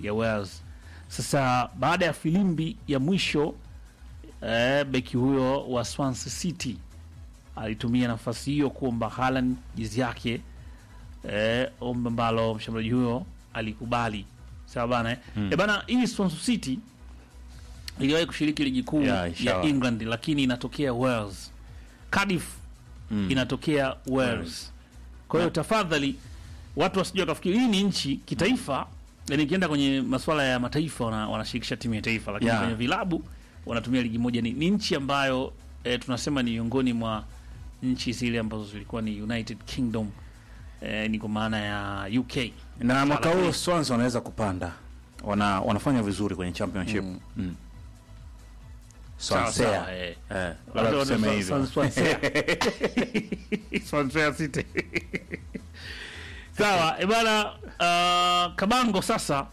ya Wales. Sasa baada ya filimbi ya mwisho eh, beki huyo wa Swansea City alitumia nafasi hiyo kuomba Haaland jezi yake eh, ombi ambalo mshambuliaji huyo alikubali. Sawa bana eh? Eh, bana hii Swansea City iliwahi kushiriki ligi kuu Yeah, ya ishawahi. England lakini inatokea Wales. Cardiff inatokea Wales. Kwa hiyo tafadhali watu wasijua kafikiri hii ni nchi kitaifa, yani ikienda kwenye masuala ya mataifa wana, wanashirikisha timu ya taifa, lakini Yeah. kwenye vilabu wanatumia ligi moja. Ni, ni nchi ambayo eh, tunasema ni miongoni mwa nchi zile ambazo zilikuwa ni United Kingdom eh, ni kwa maana ya UK na mwaka Lakini- huu Swans wanaweza kupanda, wana wanafanya vizuri kwenye championship mm. Sawa, Swansea sawa, eh. eh, labda tuseme hivyo Swansea. Swansea City. Sawa, e bana uh, Kabango sasa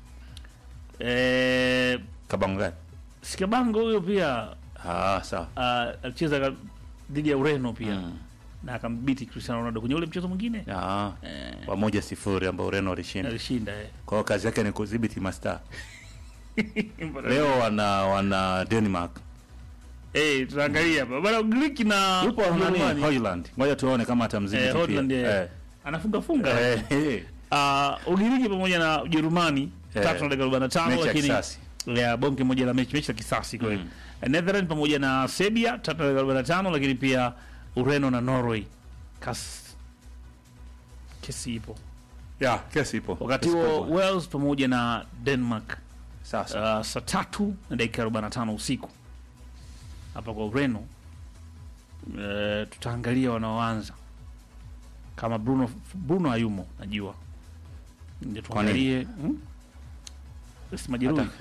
eh, Kabango gani? si Kabango huyo pia Ah, sawa uh, alicheza ka- dhidi ya Ureno pia Mm. na akambiti Cristiano Ronaldo kwenye ule mchezo mwingine ah, eh, wa moja sifuri ambao Ureno walishinda. alishinda eh. Kwa hiyo kazi yake ni kudhibiti mastaa. Leo wana wana Denmark Eh, tunaangalia hapa bana Ugiriki na yupo nani Ujerumani. Holland, ngoja tuone kama atamdhibiti Eh, pia. Holland, eh. Eh. anafunga funga Eh, eh. uh, Ugiriki pamoja na Ujerumani Eh, tatu na dakika arobaini na tano mechi ya lakini kisasi. ya bonge moja la mechi mechi ya kisasi kweli mm. Netherlands pamoja na Serbia tatu na dakika arobaini na tano lakini pia Ureno na Norway kas kesi ipo Yeah, kesi ipo. wakati Kesi huo kubwa. Wales pamoja na Denmark Sasa. uh, saa tatu na dakika arobaini na tano usiku hapa kwa Ureno. Uh, tutaangalia wanaoanza kama Bruno Bruno hayumo, najua ndio tuangalie hmm? si majeruhi Ata-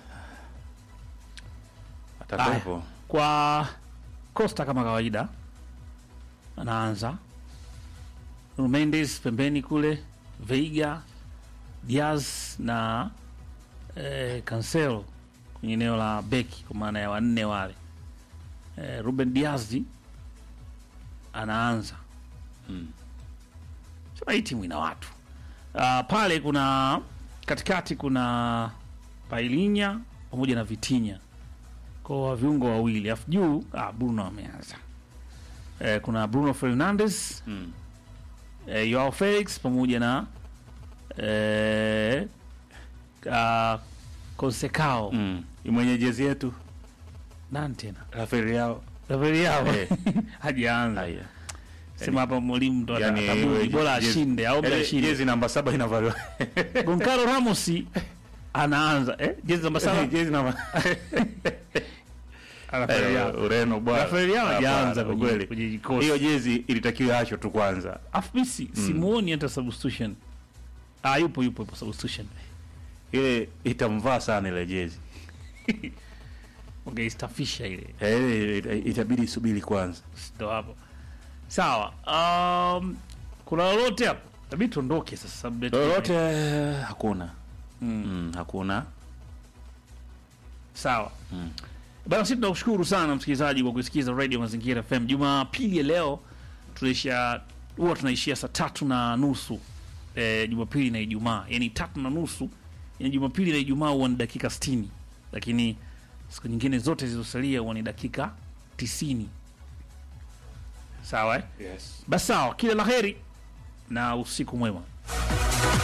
Atakuwepo. kwa Costa kama kawaida anaanza Nuno Mendes pembeni kule, Veiga, Diaz na eh, Cancelo kwenye eneo la beki kwa maana ya wanne wale. Eh, Ruben Diaz anaanza Mm. sema hii timu ina watu uh, pale kuna katikati kuna Pailinya pamoja na Vitinya kwa viungo wawili, alafu juu ah, Bruno ameanza. Eh, kuna Bruno Fernandes Mm. eh, Joao Felix pamoja na eh, uh, Consecao Mm. Mwenye jezi yetu nani tena Rafael Leao. Rafael Leao Eh. hajaanza. Haya. Sema hapa mwalimu ndo Yani, atabudi wewe bora jezi- ashinde au Yaani, ashinde. Jezi namba saba inavaliwa. Goncalo Ramos anaanza eh, jezi namba saba Jezi namba Rafael Leao. Eh, Ureno bwana. Rafael Leao hajaanza Hapana, kwenye- kweli. kwenye kikosi. Hiyo jezi ilitakiwa acho tu kwanza. Afu mimi si- simuoni hata substitution. Ah, yupo yupo yupo substitution. Ile itamvaa sana ile jezi. Ungeistafisha ile. Eh, ita- itabidi isubiri kwanza. Ndo hapo. Sawa. Um, kuna lolote hapo? Tabii tuondoke sasa sababu yetu- Lolote hakuna. Mm, hakuna. Sawa. Bana, sisi tunakushukuru sana msikilizaji kwa kusikiza Radio Mazingira FM. Jumapili ya leo tunaishia huwa tunaishia saa tatu na nusu eh, Jumapili na Ijumaa, yaani tatu na nusu yani Jumapili na Ijumaa huwa ni dakika 60, lakini siku nyingine zote zilizosalia huwa ni dakika 90. Sawa eh? Yes. Basi sawa, kila la heri na usiku mwema.